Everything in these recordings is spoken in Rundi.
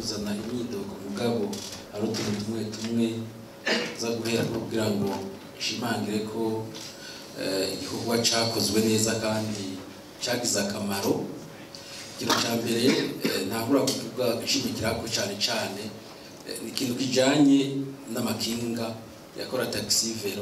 kuzana imyidogo mugabo hari utuntu tumwe tumwe za guhera kugira ngo nshimangire ko eh, igikorwa cakozwe neza kandi cagize akamaro ikintu ca mbere eh, ntabura kuvuga nshimikirako cane cane eh, ni ikintu kijanye n'amakinga yakora taxi vero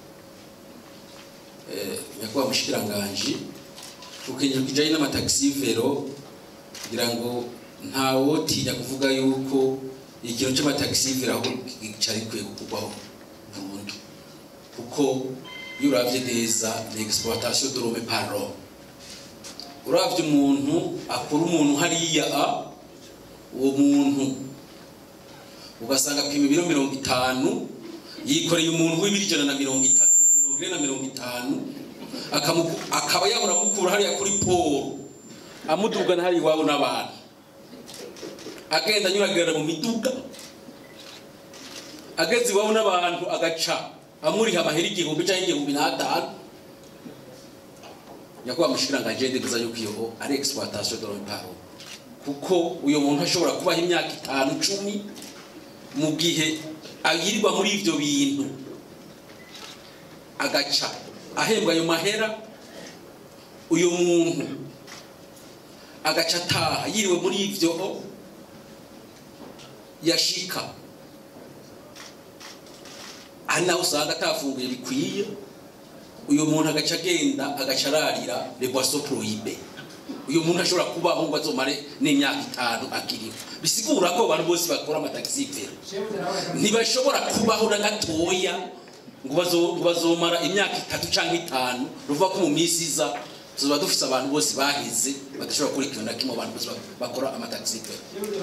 eh, nyakubahwa mushikiranganji ku kintu kijanye n'amataxi vero kugira ngo ntawotinya kuvuga yuko ikintu cy'amataxi vero aho cari gikwiye gukurwaho burundu kuko iyo uravye neza ni exploitation de l'homme par l'homme uravye umuntu akora umuntu hariya a uwo muntu ugasanga apima ibiro mirongo itanu yikoreye umuntu w'ibiro ijana na mirongo itatu na mirongo ine na mirongo itanu akamuku- akaba yabura amukura hariya kuri polo amudugana hariya iwabo n'abantu agenda anyuragirana mu miduga ageze iwabo n'abantu agaca amuriha amahera igihumbi cyangwa igihumbi n'atanu nyakubahwa mushikiranganji ndemeza yuko iyo ari exploitation de l'homme par l'homme kuko uyu muntu ashobora kubaho imyaka itanu cumi mu gihe ayirirwa muri ivyo bintu agaca ahembwa ayo mahera uyu muntu agaca ataha yiriwe muri ivyo yashika hari naho usanga atafunguye bikwiye uyu muntu agaca agenda agaca ararira le boisson prohibe uyu muntu ashobora kubaho ngo azomare n'imyaka itanu akiriho bisigura ko abantu bose bakora amatagisi vero ntibashobora kubaho na gatoya ngo bazo- ngo bazomara imyaka itatu cyangwa itanu ruvuga ko mu minsi iza tuzoba dufise abantu bose bahize badashobora gukora ikintu na kimwe abantu bose ba- bakora amatagisi vero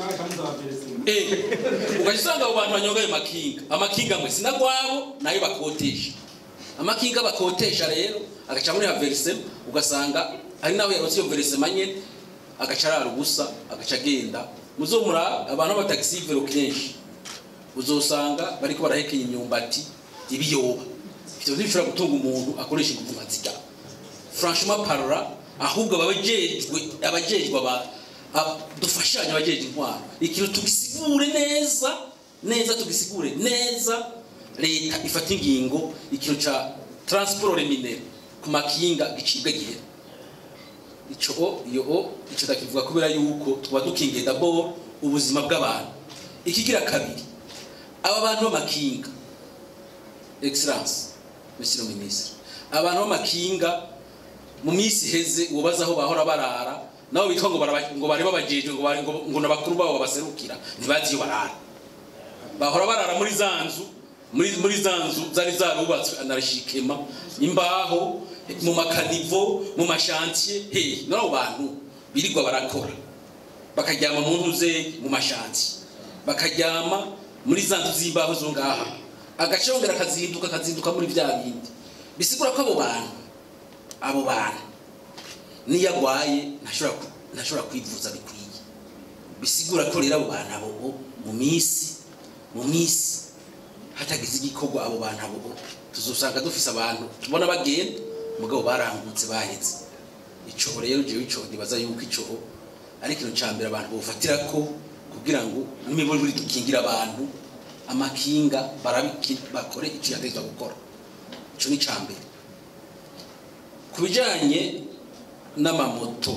Eh, ugaca usanga abo bantu banyonga ayo makinga amakinga mwe sinagwabo nayo bakotesha amakinga bakotesha rero agaca muri haverise ugasanga hari naho yarose iyo verisema nyene agaca arara ubusa agaca agenda muzomura abantu b'abatagisi vero kenshi uzosanga bariko barahekenya imyumbati ibiyoba ivyo ntibishobora gutunga umuntu akoresha inguvu nka zirya franchement parla ahubwo abajejwe abajejwe aba aba- dufashanye abajejwe intwaro ikintu tugisigure neza neza tugisigure neza leta ifata ingingo ikintu ca transport reminere ku makinga gicibwe gihe ico iyo ico ndakivuga kubera yuko tuba dukingiye d'abord ubuzima bw'abantu ikigira kabiri aba bantu b'amakinga excellence monsieur le ministre abantu b'amakinga mu minsi iheze ubaza aho bahora barara nabo bitwa ngo baraba- ngo bari babajejwe ngo bari- ngo- ngo nabakuru babo babaserukira ntibazi iyo barara bahora barara muri za nzu muri muri za nzu zari zarubatswe anarishikema imbaho mu makanivo mu mashantiye he nabo bantu birirwa barakora bakaryama mu ntuze mu mashantiye bakaryama muri za nzu z'imbaho zo ngaha agace yongera akazinduka akazinduka muri bya bindi bisigura ko abo bantu abo bantu niyo agwaye ntashobora ku- ntashobora kwivuza bikwiye bisigura ko rero abo bantu abo bo mu minsi mu minsi hatagize igikorwa abo bantu abo bo tuzosanga dufise abantu tubona bagenda mugabo barangutse bahetse ico rero jewe ico nibaza yuko ico ari ikintu ca mbere abantu bofatira ko kugira ngo n'imiburiburi dukingira abantu amakinga barabiki bakore ico yategetswe gukora ico ni ca mbere ku bijanye n'amamoto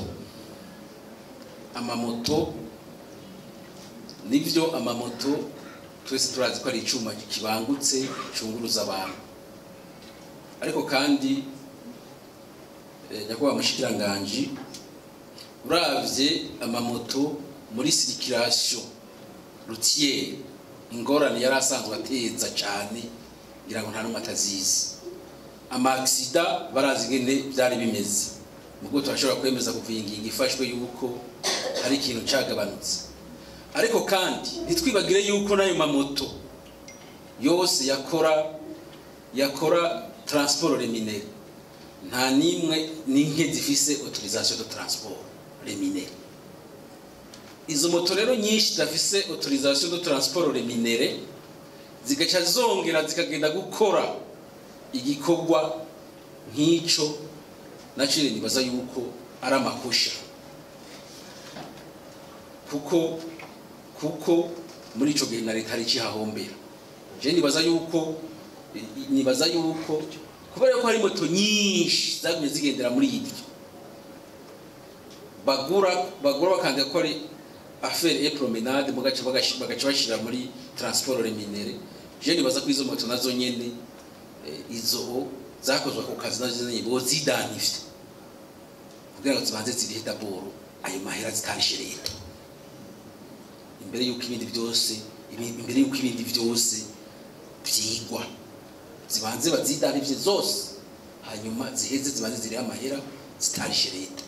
amamoto nibyo amamoto twese turazi ko ari icyuma kibangutse cyunguruza abantu ariko kandi eh, nyakubahwa mushikiranganji uravye amamoto muri sirikirasiyo rutiye ingorane yari asanzwe ateza cyane ngira ngo nta n'umwe atazizi amagisida barazi ingene byari bimeze nubwo turashobora kwemeza kuva iyi ngingo ifashwe yuko hari ikintu cyagabanutse ariko kandi ntitwibagire yuko n'ayo mamoto yose yakora yakora transport reminere nta n'imwe n'inke zifise autorisation de transport reminere izo moto rero nyinshi zidafise autorisation de transport reminere zigaca zongera zikagenda gukora igikorwa nk'ico nacire nibaza yuko ari amakusha kuko kuko muri ico gihe na leta hari ikihahombera je nibaza yuko nibaza yuko kubera ko hari moto nyinshi zagumye zigendera muri ibyo bagura bagura bakanga ko ari affaire et promenade mu gace bagaca bashira muri transport reminere je nibaza ko izo moto nazo nyene eh, izo zakozwe ku kazi nazo nyene bo zidanivye kugira ngo zibanze zirihe daboro ayo mahera zitarishe leta imbere yuko ibindi byose ibi- imbere yuko ibindi byose byigwa zibanze bazidanivye zose hanyuma ziheze zibanze zirihe amahera zitarishe leta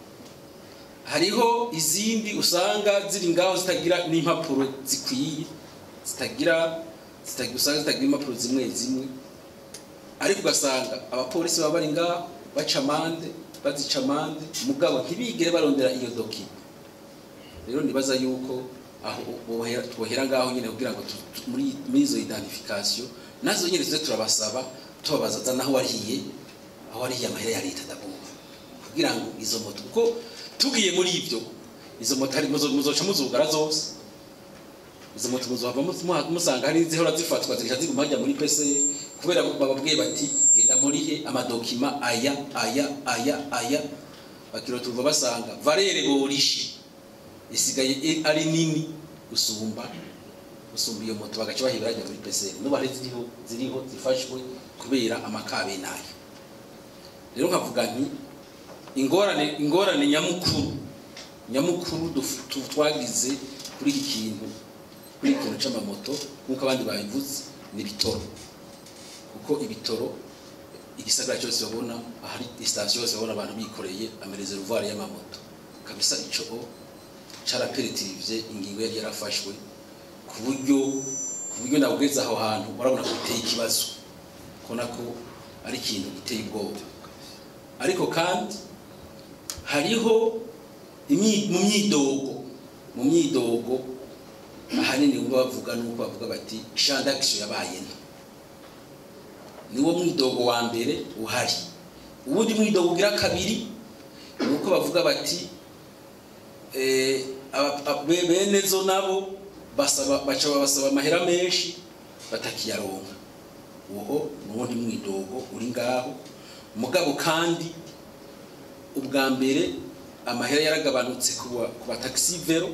hariho izindi usanga ziri ngaho zitagira n'impapuro zikwiye zitagira zitagira usanga zitagira impapuro zimwe zimwe ariko ugasanga abapolisi baba bari ngaho baca amande bazica amande mugabo ntibigere barondera iyo dokima rero nibaza yuko aho bohera twohera ngaho nyine kugira ngo tu- tu- muri muri izo identification nazo nyine tuze turabasaba tubabaza za naho wariye aho wariye amahera ya leta ndabumva kugira ngo izo moto kuko tugiye muri ibyo izo moto hari muzo- muzoca muzugara zose izo moto muzohava mu- musanga hari zihora zifatwa zigaca ziguma hajya muri pese kubera bababwiye bati genda murihe amadokima aya aya aya aya bakiroturwa basanga valere borishe isigaye i- ari nini gusumba gusumba iyo moto bagaca bahibira hajya muri pese n'ubu hari ziriho ziriho zifashwe kubera amakabe nayo rero nkavuga nti ingorane ingorane nyamukuru nyamukuru duf- tu- twagize kuri iki kintu kuri iki kintu c'amamoto nk'uko abandi babivuze ni ibitoro kuko ibitoro igisagara cyose babona ahari sitasiyo yose babona abantu bikoreye amarezeruvare y'amamoto kabisa ico caraperitivye ingingo yari yarafashwe ku buryo ku buryo nabugeze aho hantu urabona ko biteye ikibazo kubona ko ari ikintu giteye ubwoba ariko kandi hariho imyi- mu myidogo mu myidogo ahanini ubwo bavuga nuko bavuga bati shandakisho yabaye nto niwo mwidogo wa mbere uhari uwundi mwidogo ugira kabiri ni uko bavuga bati eh, aba- aba- be- bene zo nabo basaba baca babasaba amahera menshi batakiyaronka uwo ni uwundi mwidogo uri ngaho mugabo kandi ubwa mbere amahera yaragabanutse ku ba- ku bataxi vero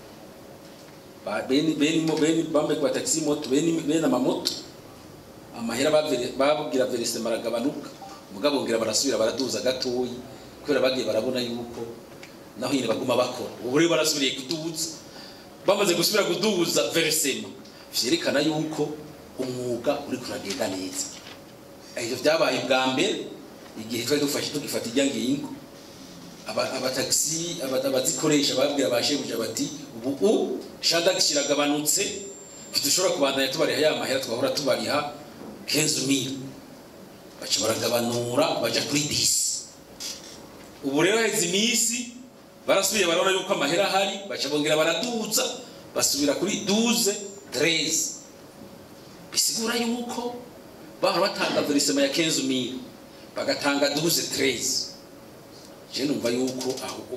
ba- bene bene mo- bene bambaye ku bataxi moto bene bene amamoto amahera bavere- babwira verisema aragabanuka mugabo ngira barasubira baraduza gatoyi kubera bagiye barabona yuko naho nyine baguma bakora ubu rero barasubiriye kuduza bamaze gusubira kuduza verisema vyerekana yuko umwuga uri kuragenda neza ivyo vyabaye bwa mbere igihe twari dufashe tugifata ijya ngingo aba- abatagisi aba- abazikoresha babwira ba shebuja bati ubu shandagisi iragabanutse ntidushobora kubandanya tubariha ya mahera twahora tubariha kenzu mil baca baragabanura baja kuri disi ubu rero haheze iminsi barasubiye barabona yuko amahera ahari baca bongera baraduza basubira kuri duze dereze bisigura yuko bahora batanga verisema ya kenzu mil bagatanga duze dereze je numva yuko aho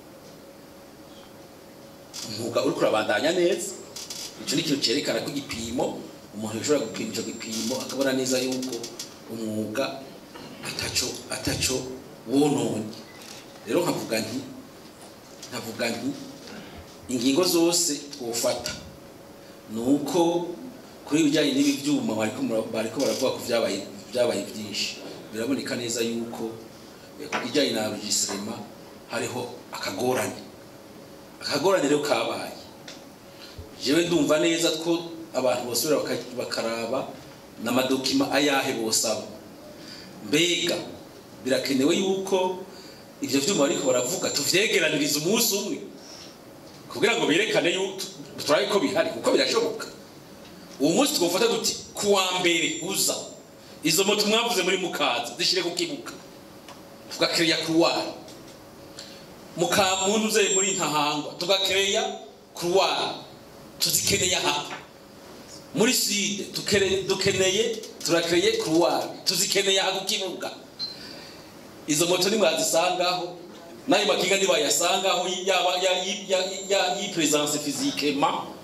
umwuga uri kurabandanya neza icyo ni ikintu cyerekana ko igipimo umuntu yashobora gupima icyo gipimo akabona neza yuko umwuga ataco ataco wononye rero nkavuga nti nkavuga nti ingingo zose twofata ni uko kuri ibijyanye n'ibi byuma bariko mura- bariko baravuga ko vyabaye vyabaye byinshi biraboneka neza yuko eh, ku kijyanye na regisirema hariho akagorane akagorane rero kabaye jewe ndumva neza ko abantu bosubira baka- bakaraba n'amadokima ayahe bosaba mbega birakenewe yuko ivyo vyuma bariko baravuga tuvyegeraniriza umunsi umwe kugira ngo berekane yuko turabe ko bihari kuko birashoboka uwo munsi twofata duti kuwa mbere uza izo moto mwavuze muri mukaza zishire ku kibuga tugakereya kuruwari mukamuntu uze muri ntahangwa tugakereya kuruwari tuzikeneye aha muri side tukere- dukeneye turakereye kuruwari tuzikeneye aha ku kibuga izo moto nimwazisangaho n'ayo makinga nibayasangaho yaba ya- ya- ya- y'ipresence physiquement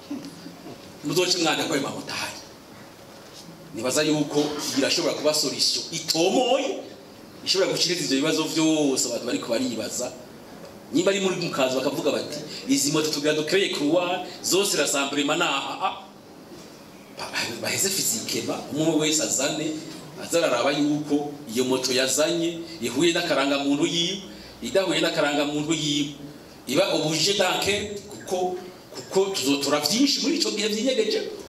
muzoce mwanda ko ayo mamoto ahari nibaza yuko irashobora kuba solution itomoye ishobora gushiriza ivyo bibazo vyose abantu bariko baribaza nimba ari muri mukazi bakavuga bati izi moto tugira dukreye croix zose rassemblement naha baheze fizikema umwe wese azane azararaba yuko iyo moto yazanye ihuye n'akaranga muntu yiwe idahuye n'akaranga muntu yiwe iba obuje danke kuko kuko tuzotora vyinshi muri ico gihe vyinyegeje